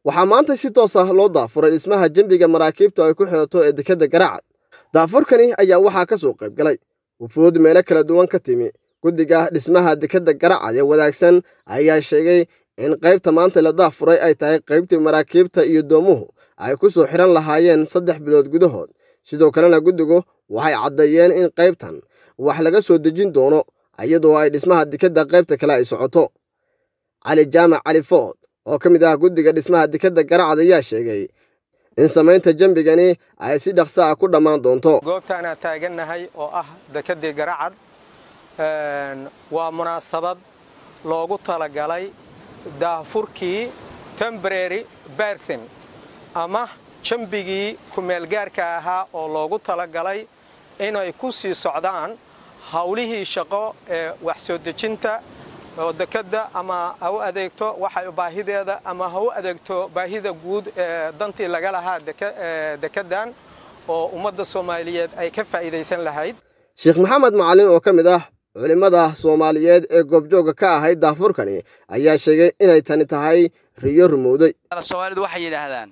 waxaa maanta si toos ah loo daafuray dhismaha dembiga maraakiibtu ay ku xidhato ee dekedda garacad daafurkani ayaa waxaa ka soo qayb galay wufuud meelo kala duwan ka timi guddiga dhismaha dekedda garacad ee wadaagsan ayaa sheegay in qaybta maanta la daafuray ay tahay qaybtii maraakiibta iyo doomuhu ay ku soo xidhan lahaayeen saddex bilood gudahood sidoo kalena guddigu waxay caddeeyeen in qaybtan wax laga soo dejin doono iyadoo ay dhismaha dekedda qaybta kale ay socoto cali jaamac cali food oo ka mid ah guddiga dhismaha dekedda garacad ayaa sheegay in samaynta jembigani ay si dhaqso ah ku dhammaan doonto goobtaanaa taagannahay oo ah dekeddii garacad waa munaasabad loogu talagalay daafurkii tembrary berthin ama jembigii kumeelgaarka ahaa oo loogu talagalay inay ku sii socdaan hawlihii shaqo ee wax soo dejinta oo dekedda ama ha u adeegto waxay baahideeda ama ha u adeegto baahida guud ee dantii laga lahaa dekeddan oo ummadda soomaaliyeed ay ka faa'iidaysan lahayd sheekh maxamed macalin oo ka mid ah culimmada soomaaliyeed ee goobjoogga ka ahayd daafurkani ayaa sheegay inay tani tahay riyo rumowday soomaalidu waxay yidhaahdaan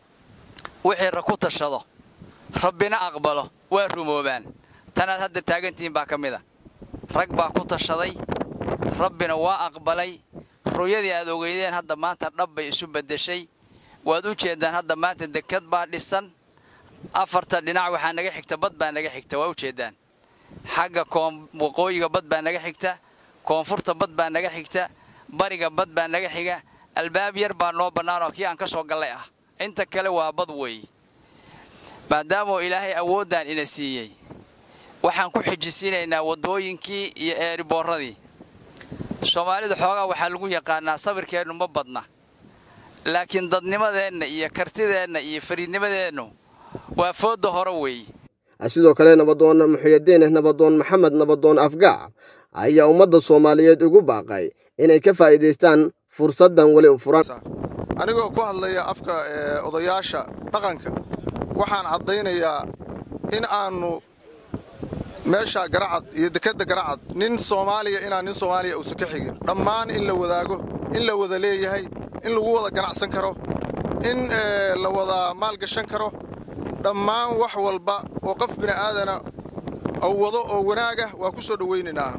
wixii ra ku tashado rabbina aqbalo waa rumoobaan tanaad hadda taagantihiin baa ka mid a rag baa ku tashaday rabbina waa aqbalay ruyadii aad ogeydeen hadda maanta dhab bay isu beddeshay waad u jeeddaan hadda maanta dekad baa dhisan afarta dhinac waxaa naga xigta bad baa naga xigta waa u jeeddaan xagga waqooyiga bad baa naga xigta koonfurta bad baa naga xigta bariga bad baa naga xiga albaab yar baa noo bannaan oo kii aan ka soo gallay ah inta kale waa bad weeye maadaamoo ilaahay awooddan ina siiyey waxaan ku xijisiinaynaa waddooyinkii iyo eeriboorradii soomaalida xoogaa waxaa lagu yaqaanaa sabirkeennu ma badna laakiin dadnimadeenna iyo kartideenna iyo fariidnimadeennu waa foodda hore weeye sidoo kale nabadoon muxuyadiin nabadoon maxamed nabadoon afgaac ayaa ummadda soomaaliyeed ugu baaqay inay ka faa'iidaystaan fursaddan weli u furan anigoo ku hadlaya afka odayaasha dhaqanka waxaan caddaynayaa in aannu meesha garacad iyo dekedda garacad nin soomaaliya inaan nin soomaaliya uusan ka xigin dhammaan in la wadaago in la wada leeyahay in lagu wada ganacsan karo in la wada maalgashan karo dhammaan wax walba oo qof bini'aadana ou wado oo wanaagah waa ku soo dhowaynaynaa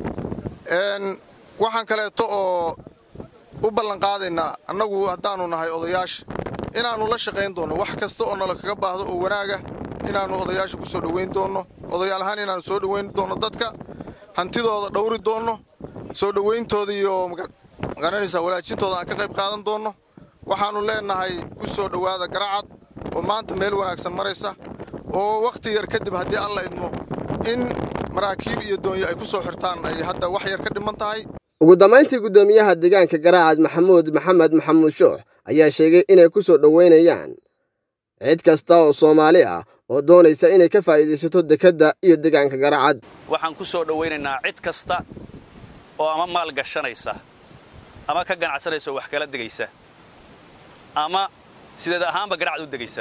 waxaan kaleeto oo u ballanqaadaynaa annagu haddaannu nahay odayaasha inaannu la shaqayn doonno wax kasta oo nala kaga baahdo oo wanaagah inaannu odayaasha ku soo dhowayn doonno odayaal ahaan inaannu soo dhowayn doonno dadka hantidooda dhowri doonno soo dhowayntooda iyo magaranaysaa walaajintooda aan ka qayb qaadan doonno waxaannu leennahay ku soo dhowaada garacad oo maanta meel wanaagsan maraysa oo wakhti yar kadib haddii alla idmo in maraakiib iyo doonyo ay ku soo xirtaan ay hadda wax yar ka dhiman tahay ugu dambayntii guddoomiyaha deegaanka garaacad maxamuud maxamed maxamuud shoox ayaa sheegay inay ku soo dhowaynayaan cid kasta oo soomaali ah oo doonaysa inay ka faa'iidaysato dekedda iyo deegaanka garacad waxaan ku soo dhowaynaynaa cid kasta oo ama maal gashanaysa ama ka ganacsanaysa oo wax kala degaysa ama sideed ahaanba garacad u degaysa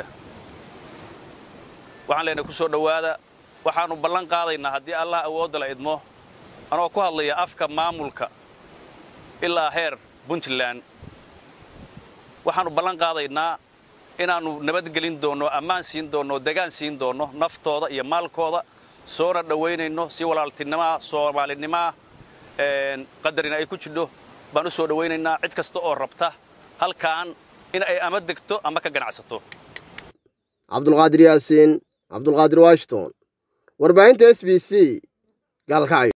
waxaan leenahay ku soo dhowaada waxaannu ballan qaadaynaa haddii allah awoodda la idmo anoo ku hadlaya afka maamulka ilaa heer puntland waxaannu ballan qaadaynaa inaannu nabadgelin doonno ammaan siin doonno degaan siin doonno naftooda iyo maalkooda soona dhowaynayno si walaaltinimaah soomaalinimaah qadarina ay ku jidho baan u soo dhowaynaynaa cid kasta oo rabta halkaan in ay ama degto ama ka ganacsato cabdulqaadir yaasiin cabdulqaadir washington warbaahinta s b c gaalkacyo